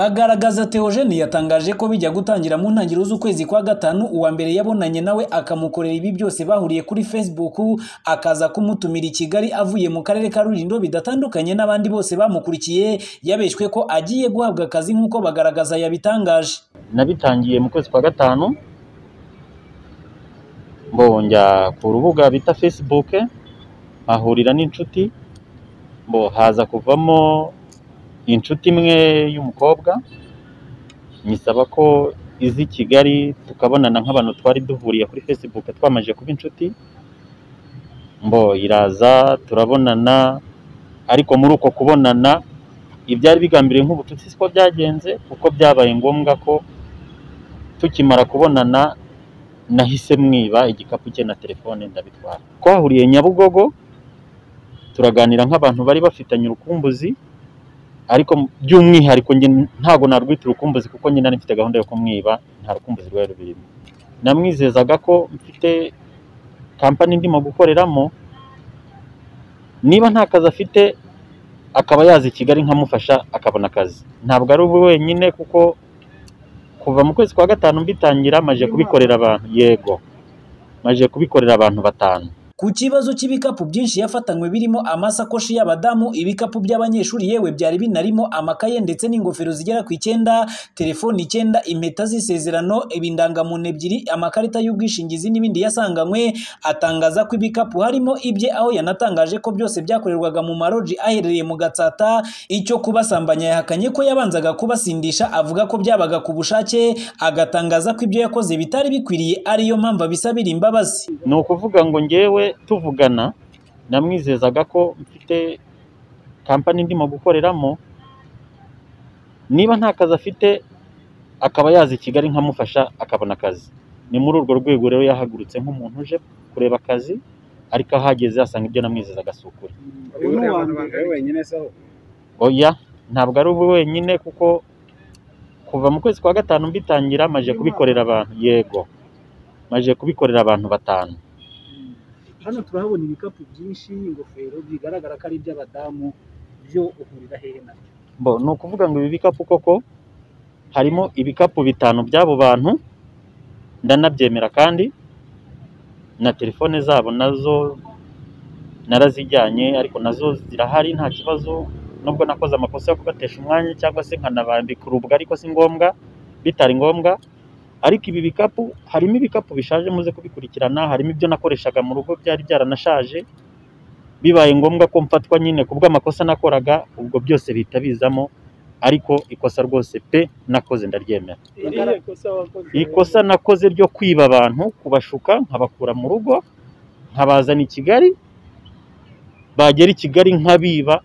Bagaragaza Theogene yatangaje ko bijya gutangira mu ntangiriro z'ukwezi kwa gatanu uwa mbere yabonanye nawe akamukorera ibi byose bahuriye kuri Facebook akaza kumutumira i Kigali avuye mu karere ka Rulindo bidatandukanye n'abandi bose bamukurikiye yabeshwe ko agiye guhabwa akazi nk'uko bagaragaza yabitangaje nabitangiye mu kwezi kwa gatanu mbonjya ku rubuga bita Facebook ahurira n'inshuti mbo haza kuvamo inshuti imwe y'umukobwa nyisaba ko izi Kigali tukabonana nk'abantu twari duhuriye kuri Facebook twamaze kuba inshuti mbo iraza turabonana ariko muri uko kubonana ibyari bigambiriye nk'ubucuti siko byagenze kuko byabaye ngombwa ko tukimara kubonana nahise mwiba igikapu cye na telefone ndabitwara twahuriye Nyabugogo turaganira nk'abantu bari bafitanye urukumbuzi ariko by'umwihariko njye ntabwo narwita urukumbuzi kuko njye nari mfite gahunda yo kumwiba nta rukumbuzi rwari rurimo namwizezaga ko mfite kampani ndimo gukoreramo niba nta kazi afite akaba yaza i Kigali nkamufasha akabona akazi ntabwo ari ubu wenyine kuko kuva mu kwezi kwa gatanu mbitangira maje kubikorera abantu yego maje kubikorera abantu batanu Ku kibazo cy'ibikapu byinshi yafatanywe birimo amasakoshi y'abadamu, ibikapu by'abanyeshuri yewe byari binarimo amakaye ndetse n'ingofero zigera ku icyenda, telefoni icyenda, impeta z'isezerano, ibindangamuntu ebyiri, amakarita y'ubwishingizi n'ibindi yasanganywe, atangaza ko ibikapu harimo ibye aho yanatangaje ko byose byakorerwaga mu maroji aherereye mu Gatsata, icyo kubasambanya yahakanye ko yabanzaga kubasindisha avuga ko byabaga ku bushake, agatangaza ko ibyo yakoze bitari bikwiriye ariyo mpamvu abisabira imbabazi. ni ukuvuga ngo ngewe tuvugana namwizezaga ko mfite kampani ndimo gukoreramo niba nta kazi afite akaba yaza i Kigali nkamufasha akabona akazi ni muri urwo rwego rero yahagurutse nk'umuntu uje kureba akazi ariko ahageze asanga ibyo namwizezaga si ukuri oya ntabwo ari ubu wenyine kuko kuva mu kwezi kwa gatanu mbitangira maje kubikorera abantu yego maje kubikorera abantu batanu hano turahabona ibikapu byinshi ingofero bigaragara ko ari iby'abadamu byo uhurira hehe na bo ni ukuvuga ngo ibi bikapu koko harimo ibikapu bitanu by'abo bantu ndanabyemera kandi na telefone zabo nazo narazijyanye ariko nazo zirahari nta kibazo nubwo nakoze amakosa yo kubatesha umwanya cyangwa se nkanabambika urubwa ariko si ngombwa bitari ngombwa ariko ibi bikapu harimo ibikapu bishaje muze kubikurikirana harimo ibyo nakoreshaga mu rugo byari byaranashaje bibaye ngombwa ko mfatwa nyine ku bw'amakosa nakoraga ubwo byose bihita bizamo ariko ikosa rwose pe nakoze ndaryemera ikosa nakoze ryo kwiba abantu kubashuka nkabakura mu rugo nkabazana i Kigali bagera i Kigali nkabiba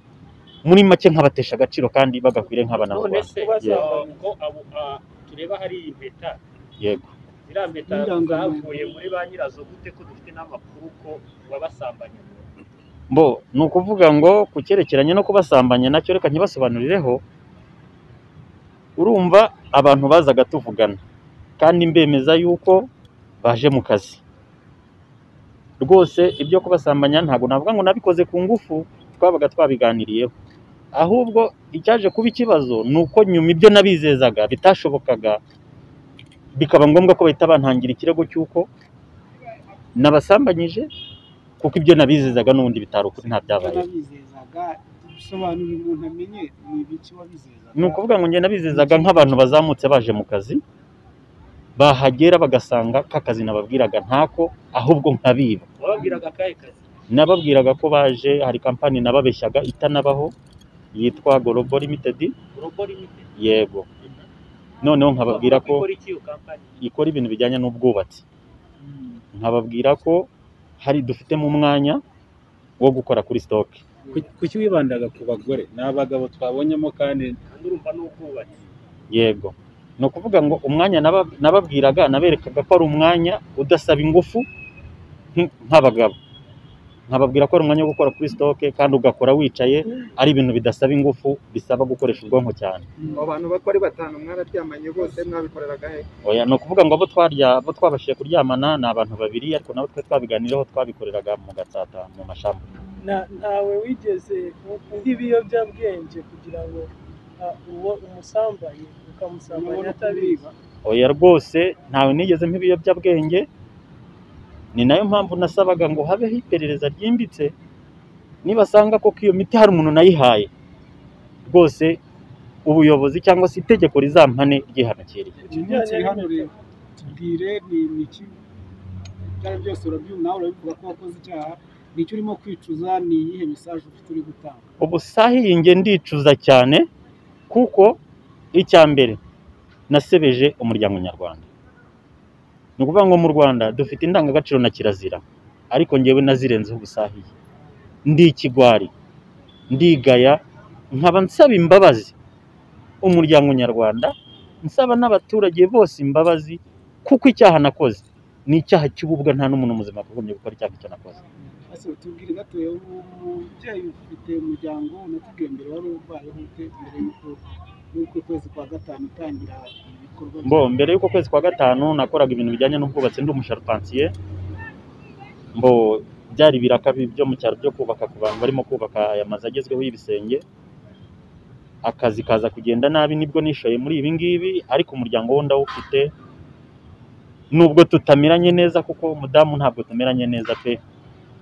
muri make nkabatesha agaciro kandi bagakwire none nk'abanarwanda se Yeah. ubwo abo a- tureba hari impeta yego ziriya mpeta Nyirangamuntu. zavuye muri ba nyirazo gute ko dufite n'amakuru ko wabasambanye bo ni ukuvuga ngo ku cyerekeranye no kubasambanya nacyo reka ntibasobanurireho urumva abantu bazaga tuvugana kandi mbemeza yuko baje mu kazi rwose ibyo kubasambanya ntabwo navuga ngo nabikoze ku ngufu twabaga twabiganiriyeho ahubwo icyaje kuba ikibazo ni uko nyuma ibyo nabizezaga bitashobokaga bikaba ngombwa ko bahita bantangira ikirego cy'uko nabasambanyije kuko ibyo nabizezaga n'ubundi bitari ukuri nta byabaye bizezaga bisobanura umuntu amenye ni ibiki wabizezaga ni ukuvuga ngo njye nabizezaga nk'abantu bazamutse baje mu kazi bahagera bagasanga ka kazi nababwiraga ntako ahubwo nkabiba wababwiraga akahe kazi nababwiraga ko baje hari kampani nababeshyaga itanabaho yitwa Global Limited urugo limited yego noneho nkababwira ko ikora iki iyo kampani ikora ibintu bijyanye n'ubwubatsi nkababwira ko hari dufitemo umwanya wo gukora kuri sitoke kuki wibandaga ku bagore ni abagabo twabonyemo kandi ndumva n'ubwubatsi yego ni ukuvuga ngo umwanya naba- nababwiraga naberekaga ko ari umwanya udasaba ingufu nk- nk'abagabo nkababwira ko ari umwanya wo gukora kuri sitoke kandi ugakora wicaye ari ibintu bidasaba ingufu bisaba gukoresha ubwonko cyane abo bantu bako ari batanu mwararyamanye bose mwabikoreraga he oya ni ukuvuga ngo abo twarya abo twabashije kuryamana ni abantu babiri ariko nabo twe twabiganiraho twabikoreraga mu gatsata mu mashamba Na- ntawe wigeze undi ibiyobyabwenge kugira ngo ukamuha uwo umusambanye ukamusambanya urabona ko atabizi biba oya rwose ntawe nigeze nk'ibiyobyabwenge ni nayo mpamvu nasabaga ngo habeho iperereza ryimbitse nibasanga koko iyo miti hari umuntu nayihaye rwose ubuyobozi cyangwa se itegeko rizampane ryihanukiriye ikimenyetso uri hano rero tubwire ni ni iki ibyawe byose urabyumva nawe urabivuga ko wakoze icyaha ni icyo urimo kwicuza ni iyihe mesaje ufite uri gutanga ubu sahiye ndicuza cyane kuko icya mbere nasebeje umuryango nyarwanda ni ukuvuga ngo mu rwanda dufite indangagaciro na kirazira ariko ngewe nazirenzeho ubusahiye ndi ikigwari ndigaya nkaba nsaba imbabazi umuryango nyarwanda nsaba n'abaturage bose imbabazi kuko icyaha nakoze ni icyaha cy'ububwa nta n'umuntu muzima wakagombye gukora icyaha icyo nakoze ese tubwire gatoya umubyeyi ufite umuryango natubwiye mbere wari urwayeho ute mbere y'uko y'uko ukwezi kwa gatanu utangira ibikorwa byawe? mbo mbere y'uko kwezi kwa gatanu nakoraga ibintu bijyanye n'ubwubatsi ndi umusharupansiye mbo byari ibiraka bi- byo mu cyaro byo kubaka ku bantu barimo kubaka aya mazu agezweho y'ibisenge akazi kaza kugenda nabi nibwo nishoye muri ibi ngibi ariko umuryango wo ndawufite nubwo tutameranye neza kuko umudamu ntabwo tumeranye neza pe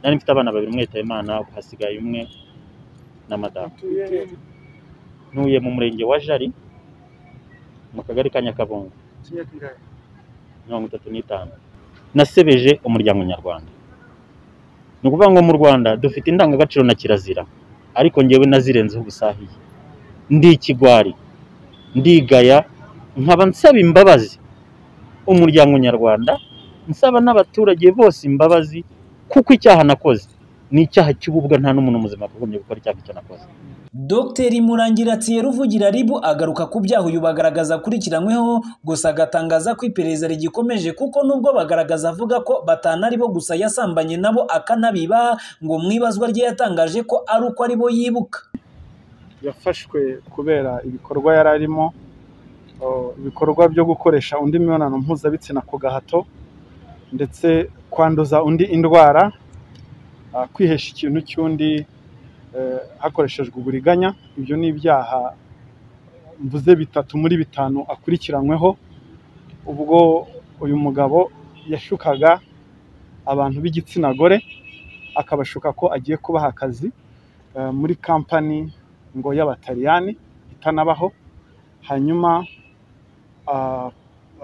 nari mfite abana babiri umwe yitaye Imana ubu hasigaye umwe na madamu utuye ntuye mu murenge wa Jari mu kagari ka Nyakabungo Iki myaka ingahe? mirongo itatu n'itanu nasebeje umuryango nyarwanda ni ukuvuga ngo mu rwanda dufite indangagaciro na kirazira ariko ngewe nazirenzeho ubusahiye ndi ikigwari ndigaya nkaba nsaba imbabazi umuryango nyarwanda nsaba n'abaturage bose imbabazi kuko icyaha nakoze ni icyaha cy'ububwa nta n'umuntu muzima wakagombye gukora icyaha icyo nakoze Dr Murangira Tsiyeruvugira Ribu agaruka ku byaha uyu bagaragaza akurikiranyweho gusa agatangaza ko iperereza rigikomeje kuko nubwo bagaragaza avuga ko batanari bo gusa yasambanye nabo akanabiba ngo mu ibazwa rye yatangaje ko ari uko ari bo yibuka yafashwe kubera ibikorwa yari arimo oh, ibikorwa byo gukoresha undi mibonano mpuzabitsina ku gahato ndetse kwanduza undi indwara ah, kwihesha ikintu cy'undi eh, hakoreshejwe uburiganya ibyo ni ibyaha mvuze bitatu muri bitanu akurikiranyweho ubwo uyu mugabo yashukaga abantu b'igitsina gore akabashuka ko agiye kubaha akazi eh, muri kampani ngo y'abataliyani itanabaho hanyuma ah,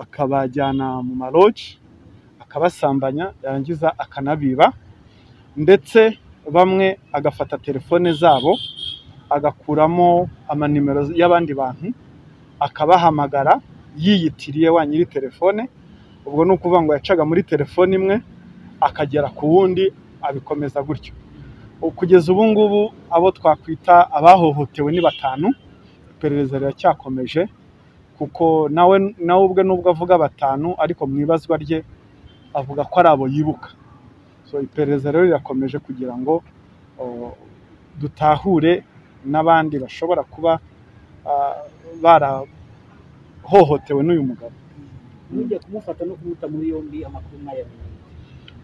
akabajyana mu maroji akabasambanya yarangiza akanabiba ndetse bamwe agafata telefone zabo agakuramo amanimero y'abandi bantu akabahamagara yiyitiriye wa nyiri telefone ubwo ni ukuvuga ngo yacaga muri telefone imwe akagera ku wundi abikomeza gutyo kugeza ubu ngubu abo twakwita abahohotewe ni batanu iperereza riracyakomeje kuko nawe nawe ubwe nubwo avuga batanu ariko mu ibazwa rye avuga ko ari abo yibuka so iperereza rero rirakomeje kugira ngo o, dutahure n'abandi bashobora kuba ah, barahohotewe n'uyu mugabo nujya kumufata no kumuta muri yombi amakuru ntayamenye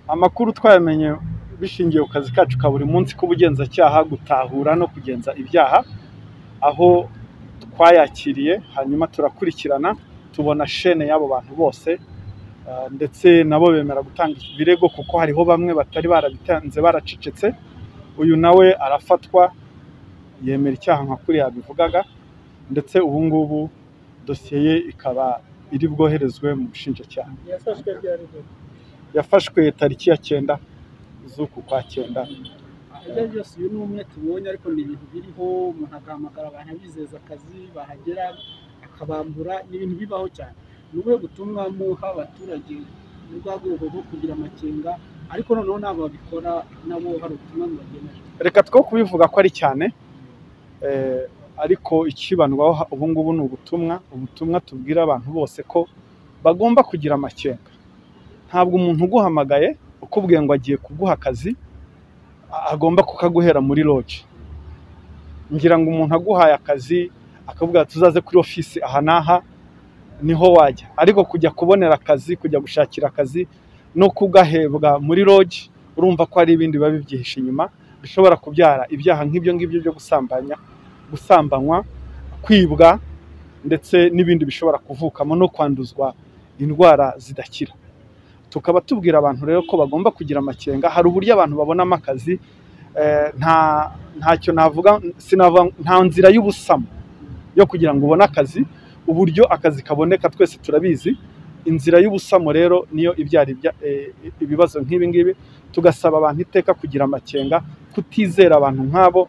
amakuru twayamenye bishingiye ku kazi kacu ka buri munsi k'ubugenzacyaha gutahura no kugenza ibyaha aho twayakiriye hanyuma turakurikirana tubona shene y'abo bantu bose ah, ndetse nabo bemera gutanga ibirego kuko hariho bamwe batari barabitanze baracecetse uyu nawe arafatwa yemera icyaha nka kuriya yabivugaga ndetse ubu ngubu dosiye ye ikaba iri bwoherezwe mu bushinjacyaha yafashwe byari byo yafashwe tariki ya cyenda z'uku kwa cyenda ibyo ari byo byose uyu ni umwe tubonye ariko ni ibintu biriho umuntu agahamagara abantu abizeza akazi bahagera akabambura ni ibintu bibaho cyane ni ubuhe butumwa muha abaturage mu rwa rwego rwo kugira amakenga ariko noneho ntabwo babikora nabo hari ubutumwa mubagenera reka two kubivuga ko ari cyane eh, ariko ikibandwaho ha- ubu ngubu ni ubutumwa ubutumwa tubwira abantu bose ko bagomba kugira amakenga ntabwo umuntu uguhamagaye ukubwiye ngo agiye kuguha akazi a- agomba kukaguhera muri loji ngira ngo umuntu aguhaye akazi akavuga tuzaze kuri ofisi aha n'aha niho wajya ariko kujya kubonera akazi kujya gushakira akazi no kugahebwa muri loji urumva ko hari ibindi biba bibyihishe inyuma bishobora kubyara ibyaha nk'ibyo ngibyo byo gusambanya gusambanywa kwibwa ndetse n'ibindi bishobora kuvukamo no kwanduzwa indwara zidakira tukaba tubwira abantu rero ko bagomba kugira amakenga hari uburyo abantu babonamo akazi eh, nta ntacyo navuga sinavuga nta nzira y'ubusamo yo kugira ngo ubone akazi uburyo akazi kaboneka twese turabizi inzira y'ubusamo rero niyo ibyara ibya- eh, ibibazo nk'ibi ngibi tugasaba abantu iteka kugira amakenga kutizera abantu nk'abo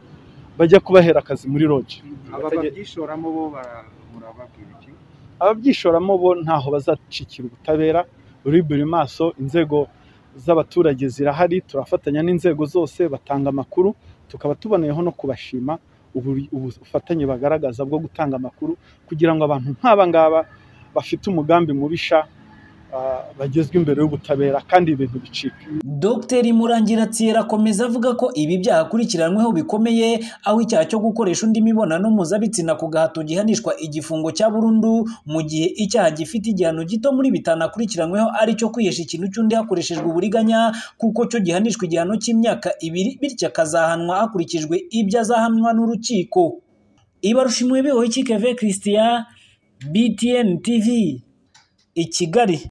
bajya kubahera akazi muri roji aba babyishoramo bo bara- murababwira iki ababyishoramo bo ntaho bazacikira ubutabera ruri buri maso inzego z'abaturage zirahari turafatanya n'inzego zose batanga amakuru tukaba tuboneyeho no kubashima uburi- ubufatanye bagaragaza bwo gutanga amakuru kugira ngo abantu nk'aba ngaba bafite umugambi mubisha ah, bagezwe imbere y'ubutabera kandi ibintu bicike Dr Murangira Thierry akomeza avuga ko ibi byaha akurikiranyweho bikomeye aho icyaha cyo gukoresha undi mibonano mpuzabitsina ku gahato gihanishwa igifungo cya burundu mu gihe icyaha gifite igihano gito muri bitanu akurikiranyweho ari cyo kwihesha ikintu cy'undi hakoreshejwe uburiganya kuko cyo gihanishwa igihano cy'imyaka ibiri bityo akazahanwa hakurikijwe ibyo azahanwa n'urukiko Ibarusha imwebeho Keve Christian BTN TV i Kigali